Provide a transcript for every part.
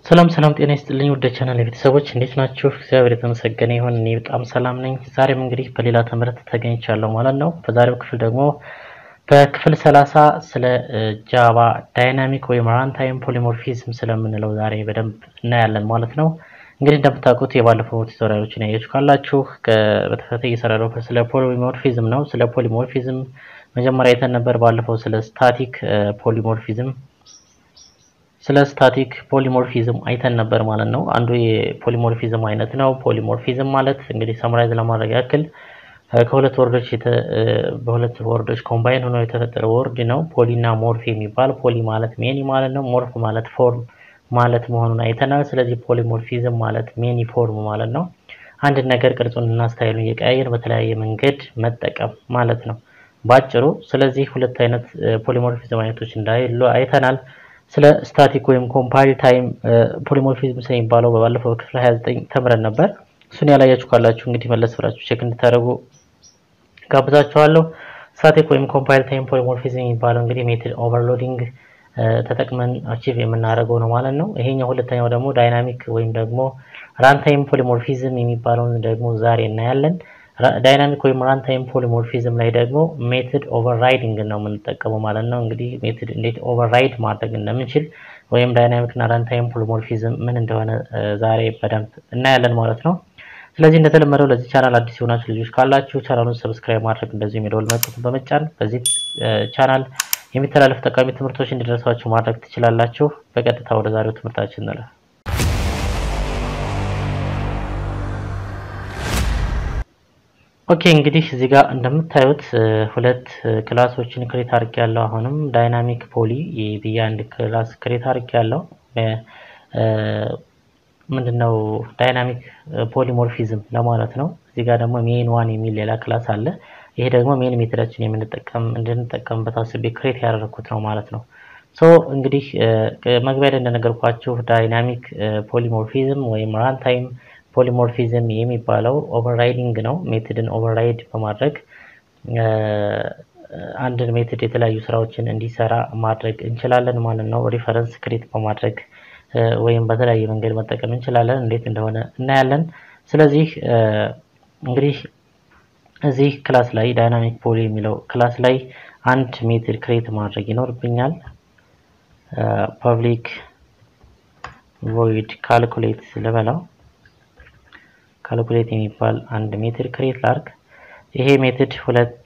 ሰላም ሰላም፣ ጤና ይስጥልኝ ወደ ቻናል ቤተሰቦች እንዴት ናችሁ? እግዚአብሔር የተመሰገነ ይሁን። እኔ በጣም ሰላም ነኝ። ዛሬም እንግዲህ በሌላ ትምህርት ተገኝቻለሁ ማለት ነው። በዛሬው ክፍል ደግሞ በክፍል ሰላሳ ስለ ጃቫ ዳይናሚክ ወይም ራንታይም ፖሊሞርፊዝም ስለምንለው ዛሬ በደንብ እናያለን ማለት ነው። እንግዲህ እንደምታውቁት የባለፈው ቱቶሪያሎችን ያያችሁ ካላችሁ በተከታታይ እየሰራለሁ ስለ ፖሊሞርፊዝም ነው። ስለ ፖሊሞርፊዝም መጀመሪያ አይተን ነበር ባለፈው ስለ ስታቲክ ፖሊሞርፊዝም ስለ ስታቲክ ፖሊሞርፊዝም አይተን ነበር ማለት ነው። አንዱ የፖሊሞርፊዝም አይነት ነው። ፖሊሞርፊዝም ማለት እንግዲህ ሰምራይዝ ለማድረግ ያክል ከሁለት ወርዶች በሁለት ወርዶች ኮምባይን ሆኖ የተፈጠረ ወርድ ነው። ፖሊ እና ሞርፍ የሚባል ፖሊ ማለት ሜኒ ማለት ነው። ሞርፍ ማለት ፎርም ማለት መሆኑን አይተናል። ስለዚህ ፖሊሞርፊዝም ማለት ሜኒ ፎርም ማለት ነው። አንድ ነገር ቅርጹን እና ስታይሉን እየቀያየር በተለያየ መንገድ መጠቀም ማለት ነው ባጭሩ። ስለዚህ ሁለት አይነት ፖሊሞርፊዝም አይነቶች እንዳሉ አይተናል። ስለ ስታቲክ ወይም ኮምፓይል ታይም ፖሊሞርፊዝም ስለሚባለው በባለፈው ክፍል 29 ተምረን ነበር። እሱን ያላያችሁ ካላችሁ እንግዲህ መለስ ብላችሁ ቼክ እንድታደርጉ ጋብዛችኋለሁ። ስታቲክ ወይም ኮምፓይል ታይም ፖሊሞርፊዝም የሚባለው እንግዲህ ሜትድ ኦቨርሎዲንግ ተጠቅመን አቺቭ የምናደርገው ነው ማለት ነው። ይሄኛው ሁለተኛው ደግሞ ዳይናሚክ ወይም ደግሞ ራንታይም ፖሊሞርፊዝም የሚባለውን ደግሞ ዛሬ እናያለን። ዳይናሚክ ወይም ራንታይም ፖሊሞርፊዝም ላይ ደግሞ ሜትድ ኦቨርራይዲንግ ነው የምንጠቀመው ማለት ነው። እንግዲህ ሜትድ እንዴት ኦቨርራይድ ማድረግ እንደምንችል ወይም ዳይናሚክ እና ራንታይም ፖሊሞርፊዝም ምን እንደሆነ ዛሬ በደንብ እናያለን ማለት ነው። ስለዚህ እንደተለመደው ለዚህ ቻናል አዲስ የሆናችሁ ልጆች ካላችሁ ቻናሉን ሰብስክራይብ ማድረግ እንደዚሁም የደወል ምልክቱን በመጫን በዚህ ቻናል የሚተላለፉ ጠቃሚ ትምህርቶች እንዲደርሷችሁ ማድረግ ትችላላችሁ። በቀጥታ ወደ ዛሬው ትምህርታችን እንለፍ። ኦኬ እንግዲህ እዚህ ጋር እንደምታዩት ሁለት ክላሶችን ክሬት አድርግ ያለው አሁንም ዳይናሚክ ፖሊ ብዬ አንድ ክላስ ክሬት አድርግ ያለው ምንድነው ዳይናሚክ ፖሊሞርፊዝም ለማለት ነው። እዚህ ጋር ደግሞ ሜን ዋን የሚል ሌላ ክላስ አለ። ይሄ ደግሞ ሜን ሜትዳችን የምንጠቀም እንድንጠቀምበት አስቤ ክሬት ያደረኩት ነው ማለት ነው። ሶ እንግዲህ መግቢያ ላይ እንደነገርኳችሁ ዳይናሚክ ፖሊሞርፊዝም ወይም ራንታይም ፖሊሞርፊዝም የሚባለው ኦቨርራይዲንግ ነው። ሜትድን ኦቨርራይድ በማድረግ አንድን ሜትድ የተለያዩ ስራዎችን እንዲሰራ ማድረግ እንችላለን ማለት ነው። ሪፈረንስ ክሬት በማድረግ ወይም በተለያየ መንገድ መጠቀም እንችላለን። እንዴት እንደሆነ እናያለን። ስለዚህ እንግዲህ እዚህ ክላስ ላይ ዳይናሚክ ፖሊ የሚለው ክላስ ላይ አንድ ሜትድ ክሬት ማድረግ ይኖርብኛል። ፐብሊክ ቮይድ ካልኩሌት ልበለው ካልኩሌት የሚባል አንድ ሜትድ ክሬት ላርግ። ይሄ ሜትድ ሁለት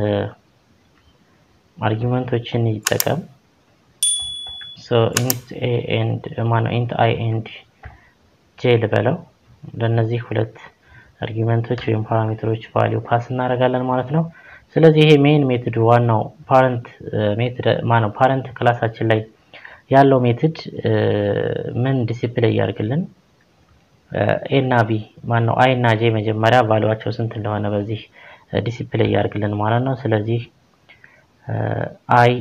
አርጊመንቶችን ይጠቀም። ሶ ኢንት ኤ ኤንድ ማነው ኢንት አይ ኤንድ ጄ ልበለው። ለእነዚህ ሁለት አርጊመንቶች ወይም ፓራሜትሮች ቫሊዩ ፓስ እናደርጋለን ማለት ነው። ስለዚህ ይሄ ሜን ሜትድ ዋናው ፓረንት ሜትድ ማነው ፓረንት ክላሳችን ላይ ያለው ሜትድ ምን ዲሲፕሊን ያደርግልን ኤ እና ቢ ማን ነው አይ እና ጄ መጀመሪያ ቫሉዋቸው ስንት እንደሆነ በዚህ ዲሲፕሊን ያደርግልን ማለት ነው። ስለዚህ አይ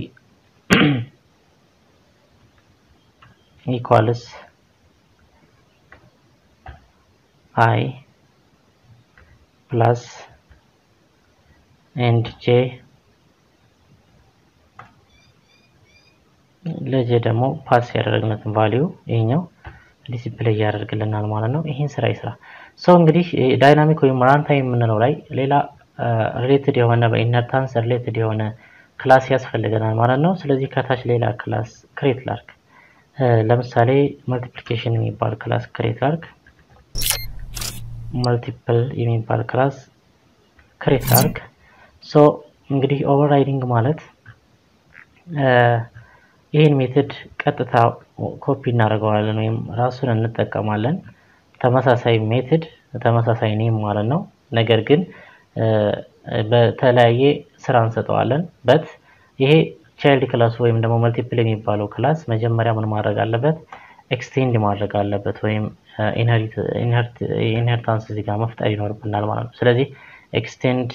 ኢኳልስ አይ ፕላስ ኤንድ ጄ ለጄ ደግሞ ፓስ ያደረግነትን ቫሊዩ ይሄኛው ዲሲፕሊን ያደርግልናል ማለት ነው። ይህን ስራ ይስራ። ሰው እንግዲህ ዳይናሚክ ወይም ራንታይም የምንለው ላይ ሌላ ሪሌትድ የሆነ በኢነርታንስ ሪሌትድ የሆነ ክላስ ያስፈልገናል ማለት ነው። ስለዚህ ከታች ሌላ ክላስ ክሬት ላርግ። ለምሳሌ መልቲፕሊኬሽን የሚባል ክላስ ክሬት ላርግ። መልቲፕል የሚባል ክላስ ክሬት ላርግ። ሶ እንግዲህ ኦቨርራይዲንግ ማለት ይህን ሜትድ ቀጥታ ኮፒ እናደርገዋለን ወይም ራሱን እንጠቀማለን። ተመሳሳይ ሜትድ ተመሳሳይ ኔም ማለት ነው። ነገር ግን በተለያየ ስራ እንሰጠዋለን። በት ይሄ ቻይልድ ክላሱ ወይም ደግሞ መልቲፕል የሚባለው ክላስ መጀመሪያ ምን ማድረግ አለበት? ኤክስቴንድ ማድረግ አለበት ወይም ኢንሄሪታንስ እዚህ ጋር መፍጠር ይኖርብናል ማለት ነው። ስለዚህ ኤክስቴንድ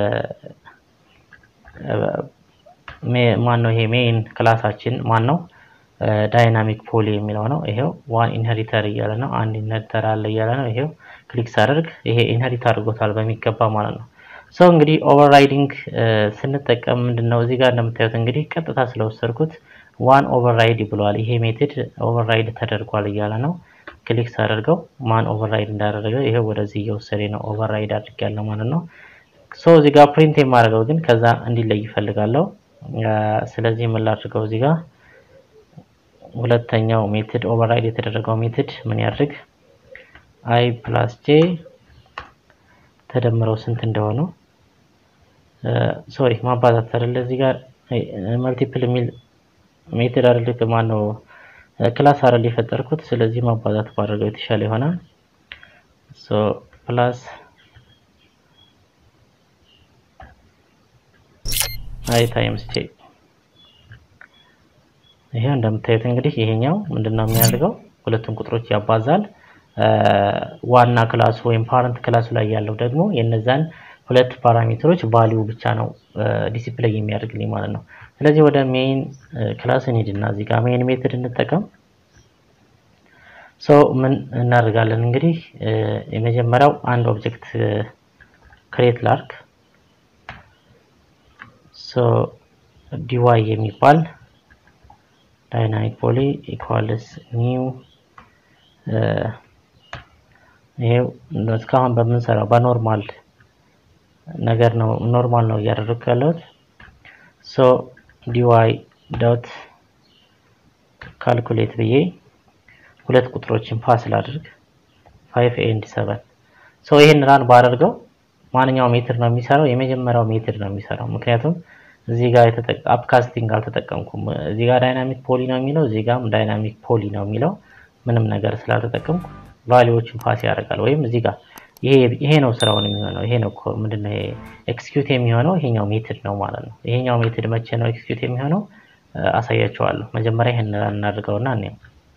ማን ነው? ይሄ ሜይን ክላሳችን ማን ነው? ዳይናሚክ ፖሊ የሚለው ነው። ይሄው ዋን ኢንሄሪተር እያለ ነው። አንድ ኢንሄሪተር አለ እያለ ነው። ይሄው ክሊክ ሳደርግ ይሄ ኢንሄሪት አድርጎታል በሚገባ ማለት ነው። ሰው እንግዲህ ኦቨርራይዲንግ ስንጠቀም ምንድን ነው እዚህ ጋር እንደምታዩት እንግዲህ ቀጥታ ስለወሰድኩት ዋን ኦቨርራይድ ብለዋል። ይሄ ሜትድ ኦቨርራይድ ተደርጓል እያለ ነው። ክሊክ ሳደርገው ማን ኦቨርራይድ እንዳደረገ ይሄ ወደዚህ እየወሰደ ነው። ኦቨርራይድ አድርጌያለሁ ማለት ነው። ሶ እዚህ ጋር ፕሪንት የማደርገው ግን ከዛ እንዲለይ ይፈልጋለሁ። ስለዚህ ምን ላድርገው እዚህ ጋር ሁለተኛው ሜትድ ኦቨርራይድ የተደረገው ሜትድ ምን ያድርግ አይ ፕላስ ጄ ተደምረው ስንት እንደሆኑ ሶሪ ማባዛት አይደለ እዚህ ጋር መልቲፕል የሚል ሜትድ አይደል ማነው ክላስ አይደል የፈጠርኩት ስለዚህ ማባዛት ባደረገው የተሻለ ይሆናል ሶ ፕላስ አይ ታይምስ ጄ ይሄ እንደምታዩት እንግዲህ ይሄኛው ምንድነው የሚያደርገው ሁለቱን ቁጥሮች ያባዛል ዋና ክላሱ ወይም ፓረንት ክላሱ ላይ ያለው ደግሞ የነዛን ሁለት ፓራሜትሮች ቫሊዩ ብቻ ነው ዲሲፕሌይ የሚያደርግልኝ ማለት ነው። ስለዚህ ወደ ሜይን ክላስ እንሂድና እዚህ ጋር ሜይን ሜትድ እንጠቀም። ሶ ምን እናደርጋለን እንግዲህ የመጀመሪያው አንድ ኦብጀክት ክሬት ላርክ ሶ ዲዋይ የሚባል ዳይናሚክ ፖሊ ኢኳልስ ኒው ይሄው እስካሁን በምንሰራው በኖርማል ነገር ነው ኖርማል ነው እያደረግኩ ያለሁት ሶ ዲዋይ ዶት ካልኩሌት ብዬ ሁለት ቁጥሮችን ፓስ ላድርግ 5 ኤንድ 7 ሶ ይሄን ራን ባደርገው ማንኛውም ሜትር ነው የሚሰራው የመጀመሪያው ሜትር ነው የሚሰራው ምክንያቱም እዚህ ጋር አፕካስቲንግ አልተጠቀምኩም እዚህ ጋር ዳይናሚክ ፖሊ ነው የሚለው እዚህ ጋርም ዳይናሚክ ፖሊ ነው የሚለው ምንም ነገር ስላልተጠቀምኩ ቫሊዎችን ፓስ ያደርጋል ወይም እዚህ ጋር ይሄ ነው ስራውን የሚሆነው ይሄ ነው ምንድነው ኤክስኪዩት የሚሆነው ይሄኛው ሜትድ ነው ማለት ነው ይሄኛው ሜትድ መቼ ነው ኤክስኪዩት የሚሆነው አሳያቸዋለሁ መጀመሪያ ይሄን እናድርገውና እኔ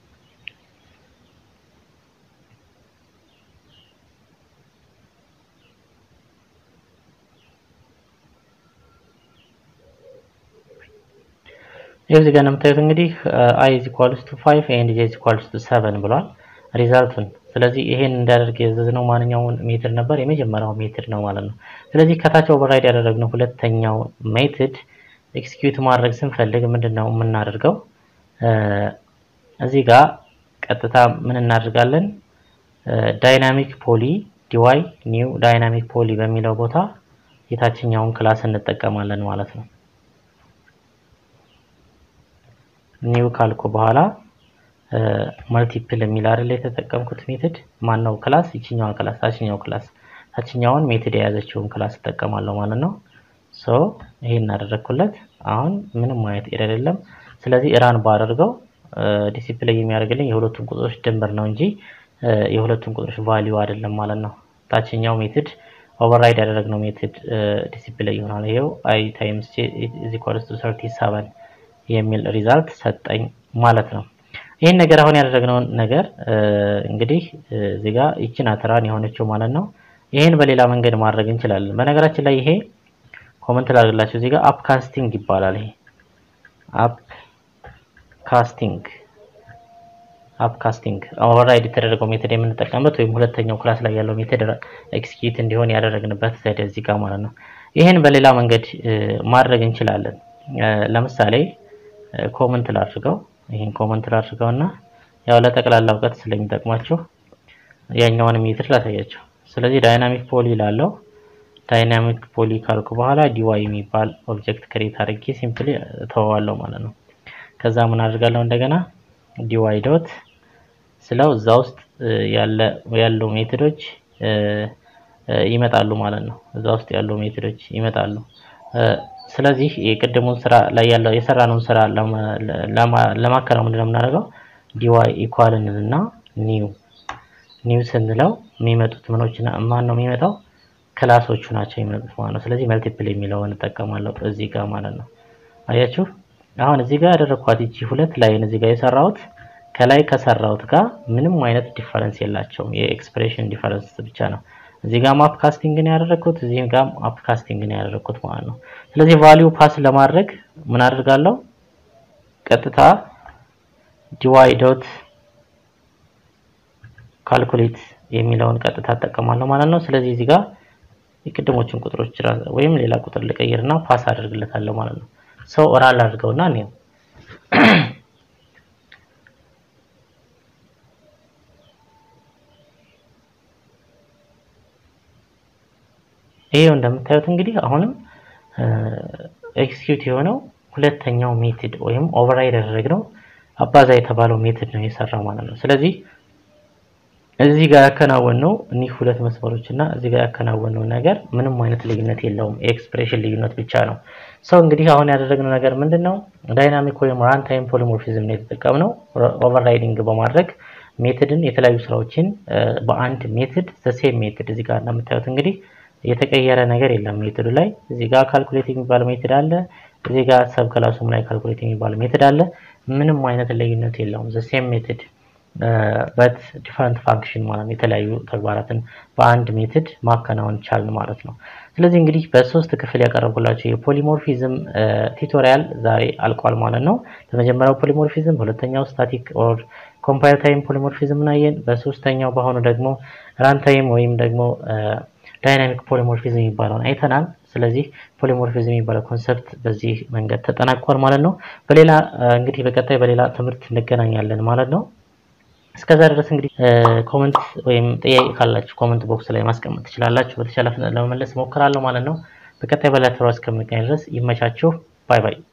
ይህ እዚህ ጋር እንደምታዩት እንግዲህ አይ ኢዝ ኢኳልስ ቱ 5 ኤንድ ጄ ኢዝ ኢኳልስ ቱ 7 ብሏል ሪዛልቱን ስለዚህ ይሄን እንዳደርግ ያዘዝነው ማንኛውን ሜትድ ነበር የመጀመሪያው ሜትድ ነው ማለት ነው ስለዚህ ከታች ኦቨርራይድ ያደረግነው ሁለተኛው ሜትድ ኤክስኪዩት ማድረግ ስንፈልግ ምንድነው የምናደርገው እዚህ ጋር ቀጥታ ምን እናደርጋለን ዳይናሚክ ፖሊ ዲዋይ ኒው ዳይናሚክ ፖሊ በሚለው ቦታ የታችኛውን ክላስ እንጠቀማለን ማለት ነው ኒው ካልኩ በኋላ መልቲፕል የሚል አይደል የተጠቀምኩት ሜትድ ማን ነው ክላስ ይችኛዋ ክላስ ታችኛው ክላስ ታችኛውን ሜትድ የያዘችውን ክላስ እጠቀማለሁ ማለት ነው ሶ ይሄን እናደረግኩለት አሁን ምንም አይነት ኤረር የለም ስለዚህ ራን ባደርገው ዲሲፕሌይ የሚያደርግልኝ የሁለቱም ቁጥሮች ድምር ነው እንጂ የሁለቱም ቁጥሮች ቫሊዩ አይደለም ማለት ነው ታችኛው ሜትድ ኦቨርራይድ ያደረግነው ሜትድ ዲሲፕሌይ ይሆናል ይሄው አይ ታይምስ ጄ ኢዝ ኢኳልስ ቱ 37 የሚል ሪዛልት ሰጠኝ ማለት ነው ይህን ነገር አሁን ያደረግነውን ነገር እንግዲህ እዚህ ጋር ይችን አትራን የሆነችው ማለት ነው ይህን በሌላ መንገድ ማድረግ እንችላለን በነገራችን ላይ ይሄ ኮመንት ላድርግላችሁ እዚህ ጋር አፕ ካስቲንግ ይባላል ይሄ አፕ ካስቲንግ አፕ ካስቲንግ ኦቨርራይድ የተደረገው ሜተድ የምንጠቀምበት ወይም ሁለተኛው ክላስ ላይ ያለው ሜተድ ኤክስኪዩት እንዲሆን ያደረግንበት ዘዴ እዚህ ጋር ማለት ነው ይህን በሌላ መንገድ ማድረግ እንችላለን ለምሳሌ ኮመንት ላድርገው ይህን ኮመንት ላድርገው እና ያው ለጠቅላላ እውቀት ስለሚጠቅማችሁ ያኛውን ሜትር ላሳያቸው ስለዚህ ዳይናሚክ ፖሊ ላለው ዳይናሚክ ፖሊ ካልኩ በኋላ ዲዋይ የሚባል ኦብጀክት ክሬት አድርጌ ሲምፕሊ ተወዋለሁ ማለት ነው ከዛ ምን አድርጋለሁ እንደገና ዲዋይ ዶት ስለው እዛ ውስጥ ያሉ ሜትዶች ይመጣሉ ማለት ነው እዛ ውስጥ ያሉ ሜትዶች ይመጣሉ ስለዚህ የቅድሙን ስራ ላይ ያለው የሰራነውን ስራ ለማከናወን ምንድነው የምናደርገው ዲዋይ ኢኳል እንልና ኒው ኒው ስንለው የሚመጡት ምኖች ማን ነው የሚመጣው ክላሶቹ ናቸው የሚመጡት ማለት ነው ስለዚህ መልቲፕል የሚለውን እንጠቀማለሁ እዚህ ጋር ማለት ነው አያችሁ አሁን እዚህ ጋር ያደረኳት ይቺ ሁለት ላይን እዚህ ጋር የሰራሁት ከላይ ከሰራሁት ጋር ምንም አይነት ዲፈረንስ የላቸውም የኤክስፕሬሽን ዲፈረንስ ብቻ ነው እዚህ ጋር ማፕ ካስቲንግ ነው ያደረኩት እዚህ ጋር ማፕ ካስቲንግ ነው ያደረኩት ማለት ነው ስለዚህ ቫልዩ ፓስ ለማድረግ ምን አድርጋለሁ ቀጥታ ዲዋይ ዶት ካልኩሌት የሚለውን ቀጥታ እጠቀማለሁ ማለት ነው ስለዚህ እዚህ ጋር የቅድሞቹን ቁጥሮች ወይም ሌላ ቁጥር ልቀይርና ፓስ አድርግለታለሁ ማለት ነው ሰው ራል አድርገውና እኔ ይሄው እንደምታዩት እንግዲህ አሁንም ኤክስኪዩት የሆነው ሁለተኛው ሜትድ ወይም ኦቨርራይድ ያደረግነው አባዛ የተባለው ሜትድ ነው የሰራው ማለት ነው። ስለዚህ እዚህ ጋር ያከናወነው እኒህ ሁለት መስመሮች እና እዚህ ጋር ያከናወነው ነገር ምንም አይነት ልዩነት የለውም። የኤክስፕሬሽን ልዩነት ብቻ ነው። ሰው እንግዲህ አሁን ያደረግነው ነገር ምንድን ነው? ዳይናሚክ ወይም ራንታይም ፖሊሞርፊዝም ነው የተጠቀምነው። ኦቨርራይዲንግ በማድረግ ሜትድን የተለያዩ ስራዎችን በአንድ ሜትድ ዘሴም ሜትድ እዚህ ጋር እንደምታዩት እንግዲህ የተቀየረ ነገር የለም ሜትዱ ላይ። እዚህ ጋር ካልኩሌት የሚባል ሜትድ አለ። እዚህ ጋር ሰብ ክላሱም ላይ ካልኩሌት የሚባል ሜትድ አለ። ምንም አይነት ልዩነት የለውም። ዘሴም ሜትድ በት ዲፈረንት ፋንክሽን ማለት ነው። የተለያዩ ተግባራትን በአንድ ሜትድ ማከናወን ቻልን ማለት ነው። ስለዚህ እንግዲህ በሶስት ክፍል ያቀረብኩላቸው የፖሊሞርፊዝም ቱቶሪያል ዛሬ አልቋል ማለት ነው። በመጀመሪያው ፖሊሞርፊዝም፣ በሁለተኛው ስታቲክ ኦር ኮምፓይል ታይም ፖሊሞርፊዝም እናየን። በሶስተኛው በአሁኑ ደግሞ ራንታይም ወይም ደግሞ ዳይናሚክ ፖሊሞርፊዝም የሚባለውን አይተናል። ስለዚህ ፖሊሞርፊዝም የሚባለው ኮንሰፕት በዚህ መንገድ ተጠናቋል ማለት ነው። በሌላ እንግዲህ በቀጣይ በሌላ ትምህርት እንገናኛለን ማለት ነው። እስከዛ ድረስ እንግዲህ ኮመንት ወይም ጥያቄ ካላችሁ ኮመንት ቦክስ ላይ ማስቀመጥ ትችላላችሁ። በተቻለ ፍጥነት ለመመለስ እሞክራለሁ ማለት ነው። በቀጣይ በሌላ ተራ እስከምንገናኝ ድረስ ይመቻችሁ። ባይ ባይ።